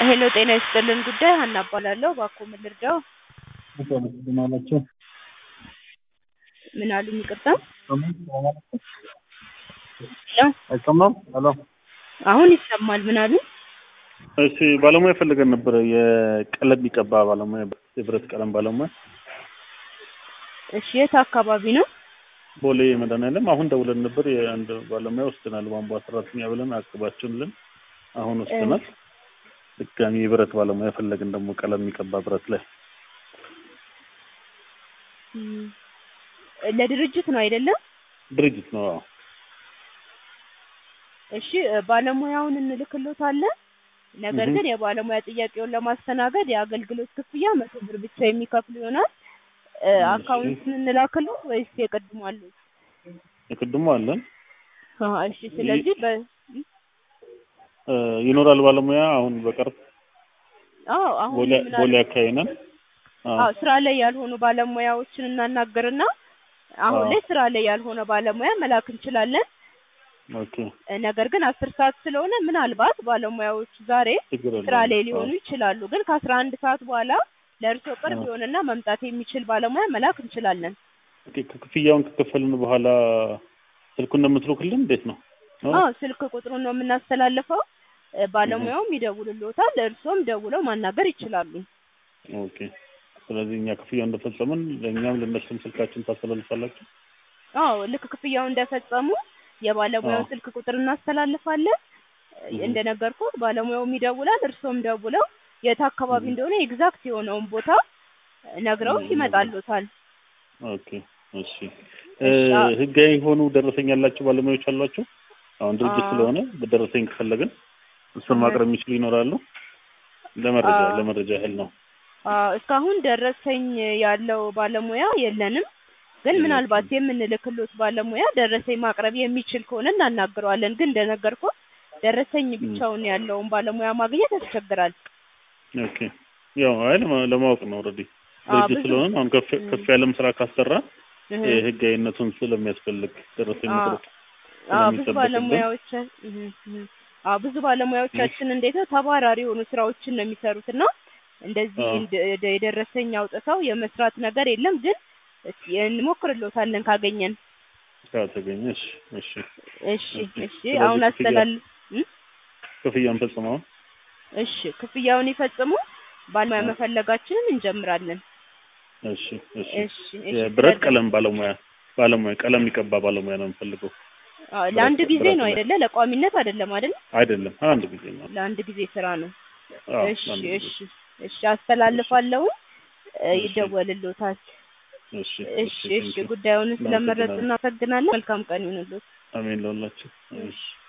ሄሎ ጤና ይስጥልን ጉዳይ ሀና እባላለሁ። እባክዎ ምን ልርዳዎ? ምን አላቸው? ምን አሉኝ? ይቅርታ ሄሎ አይሰማም? ሄሎ አሁን ይሰማል። ምን አሉኝ? እሺ ባለሙያ ፈልገን ነበረ። የቀለም የሚቀባ ባለሙያ፣ የብረት ቀለም ባለሙያ እሺ የት አካባቢ ነው? ቦሌ መድኃኒዓለም። አሁን ደውለን ነበር። የአንድ ባለሙያ ወስደናል። ቧንቧ ሰራተኛ ብለን አቅባችሁልን አሁን ወስደናል። ድጋሚ የብረት ባለሙያ ፈለግን ደግሞ ቀለም የሚቀባ ብረት ላይ እም፣ ለድርጅት ነው አይደለም? ድርጅት ነው። አዎ እሺ ባለሙያውን እንልክሎታለን። ነገር እህ። ግን የባለሙያ ጥያቄውን ለማስተናገድ የአገልግሎት ክፍያ መቶ ብር ብቻ የሚከፍሉ ይሆናል። እ፣ እሺ። አካውንት እንላክሎት ወይስ የቅድሙ አሉት? የቅድሞ አለን አዎ፣ እሺ። ስለዚህ በ እ፣ ይኖራል ባለሙያ አሁን በቅርብ አዎ አሁን ቦሌ ምን ቦሌ አለ- አካባቢ ነን። አዎ አዎ ስራ ላይ ያልሆኑ ባለሙያዎችን እናናገርና አሁን አዎ። ላይ ስራ ላይ ያልሆነ ባለሙያ መላክ እንችላለን። ኦኬ እ፣ ነገር ግን አስር ሰዓት ስለሆነ ምናልባት ባለሙያዎቹ ዛሬ ችግር የለውም። ስራ ላይ ሊሆኑ አዎ። ይችላሉ። ግን ከአስራ አንድ ሰዓት በኋላ ለእርስዎ ቅርብ አዎ። የሆነና መምጣት የሚችል ባለሙያ መላክ እንችላለን። ኦኬ ክፍያውን ከከፈልን በኋላ ስልኩን እንደምትልኩልን እንዴት ነው? ነው? አዎ ስልክ ቁጥሩን ነው የምናስተላልፈው። እ፣ ባለሙያውም ይደውልልዎታል። እርስዎም ደውለው ማናገር ይችላሉ። ኦኬ ስለዚህ እኛ ክፍያውን እንደፈጸምን ለእኛም ለእነሱም ስልካችን ታስተላልፋላችሁ? አዎ ልክ ክፍያውን እንደፈጸሙ የባለሙያውን አዎ። ስልክ ቁጥር እናስተላልፋለን። እህ። እንደነገርኩት ባለሙያውም ይደውላል። እርስዎም ደውለው የት አካባቢ እህ። እንደሆነ ኤግዛክት የሆነውን ቦታ ነግረው እህ። ይመጣሉታል። ኦኬ እሺ እሺ፣ እ፣ አ- ህጋዊ የሆኑ ደረሰኝ ያላቸው ባለሙያዎች አሏቸው? አሁን ድርጅት አዎ። ስለሆነ በደረሰኝ ከፈለግን እሱን እህ። ማቅረብ የሚችሉ ይኖራሉ? ለመረጃ አዎ። ለመረጃ ያህል ነው። አዎ እስካሁን ደረሰኝ ያለው ባለሙያ የለንም። ግን የላችሁም። ምናልባት የምንልክሎት ባለሙያ ደረሰኝ ማቅረብ የሚችል ከሆነ እናናግረዋለን። ግን እንደነገርኩት ደረሰኝ እም። ብቻውን ያለውን ባለሙያ ማግኘት ያስቸግራል። ኦኬ ያው አይ ለማ- ለማወቅ ነው ኦልሬዲ አዎ ድርጅት ብዙ ስለሆነ አሁን ከፍ እም። ከፍ ያለም ስራ ካሰራ እህ። ህጋዊነቱን ስለሚያስፈልግ ደረሰኝ አዎ መቁረጥ አዎ ብዙ ስለሚጠበቅብን ባለሙያዎች እህ እህ አዎ ብዙ ባለሙያዎቻችን እንዴት ነው ተባራሪ የሆኑ ስራዎችን ነው የሚሰሩት እና እንደዚህ አዎ እንደ- እንደ- የደረሰኝ አውጥተው የመስራት ነገር የለም። ግን እስኪ እንሞክርሎታለን ካገኘን። ከተገኘ እሺ እሺ እሺ እሺ እሺ ስለዚህ አሁን ክፍያ አስተላል እም? ክፍያን ፈጽመው እሺ ክፍያውን ይፈጽሙ። ባለሙያ አዎ መፈለጋችንን እንጀምራለን። እሺ እሺ እሺ እሺ የብረት ስለደ ቀለም ባለሙያ ባለሙያ ቀለም የሚቀባ ባለሙያ ነው የምፈልገው። አዎ ብረት ለአንድ ጊዜ ብረት ነው ላይ አይደለ? ለቋሚነት አይደለም አይደል? አይደለም አንድ ጊዜ ነው። ለአንድ ጊዜ ስራ ነው። አዎ እሺ አንድ ጊዜ እሺ እሺ እሺ አስተላልፋለሁ። እ፣ እሺ ይደወልልዎታል። እሺ እሺ እሺ እሺ ቴንኪው ጉዳዩን ስለመረጡ እናመሰግናለን። እናመሰግናለን። መልካም ቀን ይሁንልዎት። አሜን ለሁላችን። እሺ